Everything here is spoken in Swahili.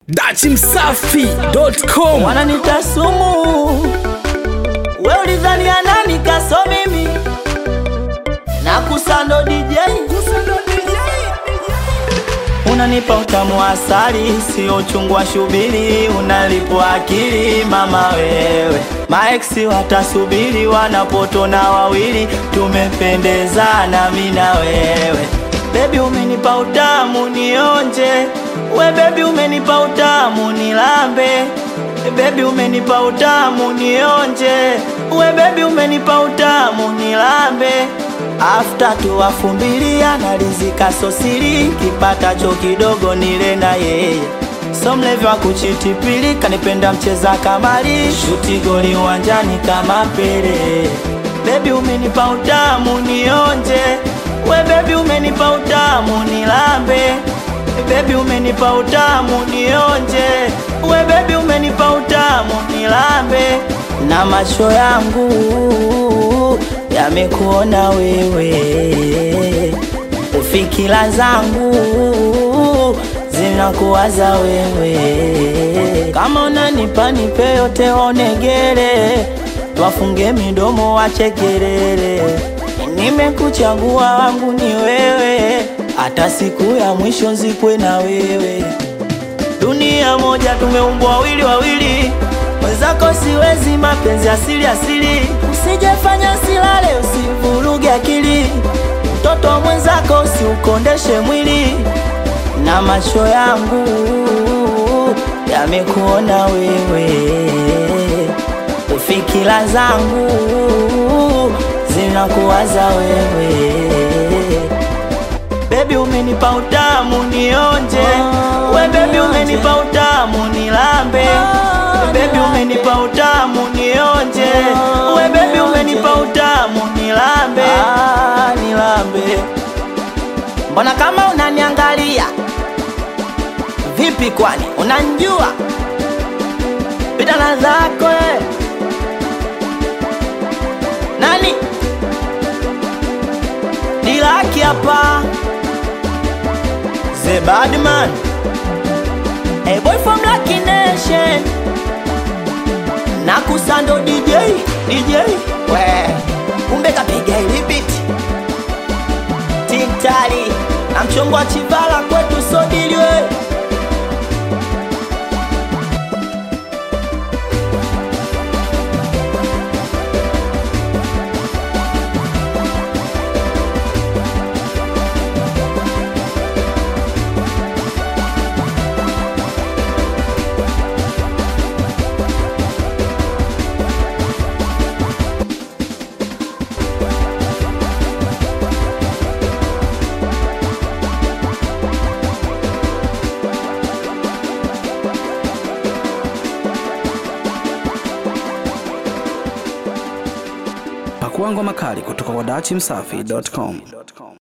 dachimsafi.com wananita sumu, we ulidhania nani kaso mimi na kusando DJ unanipa utamu wa asali, sio uchungu wa shubiri, unalipwa akili mama wewe. Maeksi watasubiri wanapotona wawili, tumependezana mi na wewe. Bebi umenipa utamu nionje, we bebi umenipa utamu nilambe Bebi umenipa utamu nionje, we bebi umenipa utamu nilambe. After tuwafumbilia nalizika sosiri, kipatacho kidogo nile na yeye. So mlevi wa kuchitipili kanipenda mcheza kamari, shuti goli uwanjani kama Pele. Bebi umenipa utamu nionje, we bebi umenipa utamu nilambe Baby umenipa utamu nionje, we baby umenipa utamu nilambe, na macho yangu yamekuona wewe, fikira zangu zinakuwaza wewe. Kama unanipa nipe yote, onegere, twafunge midomo wache kelele. Nimekuchagua wangu ni wewe, hata siku ya mwisho nzikwe na wewe. Dunia moja tumeumbwa wawili wawili, mwenzako siwezi, mapenzi asili asili. Usijefanya silale, usivuruge akili, mtoto wa mwenzako usiukondeshe mwili, na macho yangu yamekuona wewe, fikira zangu zinakuwaza wewe. Baby umenipa utamu nionje, we baby umenipa utamu nilambe, baby umenipa utamu nionje, we baby umenipa utamu nilambe, ah, nilambe. Mbona kama unaniangalia vipi? Kwani unanjua bidana zako eh? Nani Dilaki hapa The Badman A boy from Lucky Nation na kusando DJ DJ we kumbe kapiga ili beat Tintali na mchongo wa chivala kwetu sodiliwe pakuangwa makali kutoka kwa dachimsafi.com